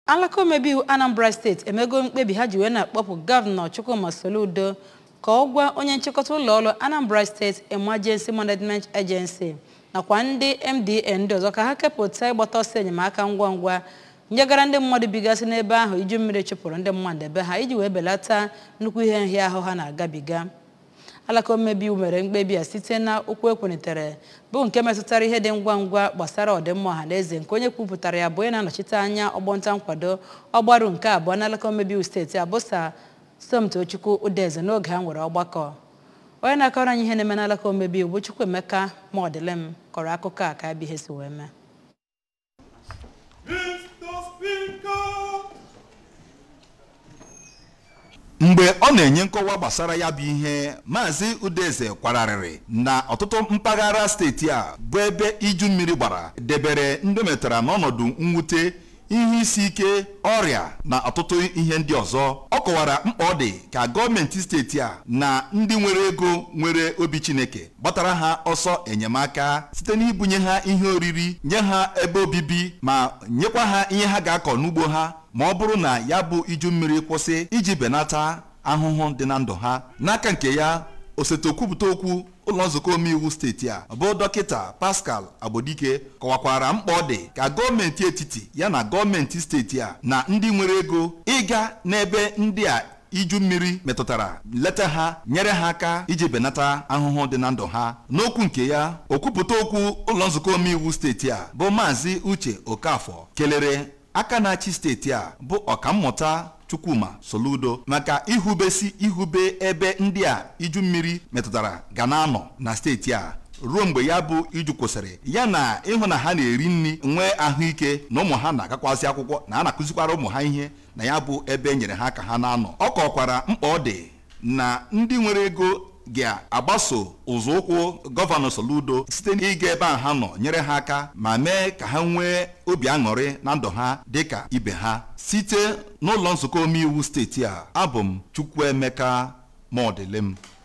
alaka omebeiwu anambra steeti emego mkpebi ha ji wee na-akpọpụ gọvanọ chukwuma soludo ka ọ gwa onye nchịkọta ụlọọrụ anambra steeti emergency management agency nakwa ndị mda ndị ọzọ ka ha kepụta ịgbata ọsọ enyemaka ngwa ngwa nyegara ndị mmadụ bigasị n'ebe ahụ iju mmiri chụpụrụ ndị mmadụ ebe ha iji wee belata nnukwu ihe nhịahụ ha na-agabiga alaka omebeiwu mere mkpebi a site na okwu ekwenitere bụ nke metụtara ihe dị ngwa ngwa gbasara ọdịmma ọha na eze nke onye kwupụtara ya bụ onye na-anọchite anya ọgbọnta nkwado ọgbaru nke abụọ n'alaka omebeiwu steeti abụsa somtochukwu udeze n'oge ha nwere ọgbakọ onye na-akọrọ anyị ihe na-eme n'alaka omebeiwu bụ chukwuemeka ma ọdịlem kọrọ akụkọ a ka abịa ihe si wee mee mgbe ọ na-enye nkọwa gbasara ya bụ ihe maazị udeze kwararịrị na ọtụtụ mpaghara steeti a bụ ebe iju mmiri gbara debere ndị metara n'ọnọdụ mwute ihe isi ike ọrịa na ọtụtụ ihe ndị ọzọ ọ kọwara mkpa ọ dị ka gọọmenti steeti a na ndị nwere ego nwere obi chineke gbatara ha ọsọ enyemaka site n'ibunye ha ihe oriri nye ha ebe obibi ma nyekwa ha ihe ha ga-akọ n'ugbo ha ma ọ bụrụ na ya bụ iju mmiri kwụsị iji benata ahụhụ dị na ndụ ha n'aka nke ya osote okwupụta okwu ụlọ nzukọ omeiwu steeti a bụ dọkịta pascal agbodike kọwakwara mkpa ọ dị ka gọọmenti etiti ya na gọọmenti steeti a na ndị nwere ego ịga n'ebe ndị a iju mmiri metụtara leta ha nyere ha aka iji benata ahụhụ dị na ndụ ha n'okwu nke ya okwupụta okwu ụlọ nzukọ omeiwu steeti a bụ maazị uche okafọ kelere aka na-achị steeti a bụ ọkammụta chukwuma soludo maka ihubesi ihube ebe ndị a iju mmiri metụtara ga na-anọ na steeti a ruo mgbe ya bụ iju kwụsịrị ya na ịhụ na ha na-eri nri nwee ahụike na ụmụ ha na-agakwasị akwụkwọ na a na-akụzikwara ụmụ ha ihe na ya bụ ebe e nyere ha ka ha na-anọ ọ kọkwara mkpa ọ dị na ndị nwere ego ga-agbaso ụzọụkwụ gọvanọ Soludo site n'ịga ebe a ha nọ nyere ha aka ma mee ka ha nwee obi aṅụrị na ndụ ha dịka ibe ha site n'ụlọ nzukọ omeiwu steeti a abụ m Chukwuemeka Maọdịlem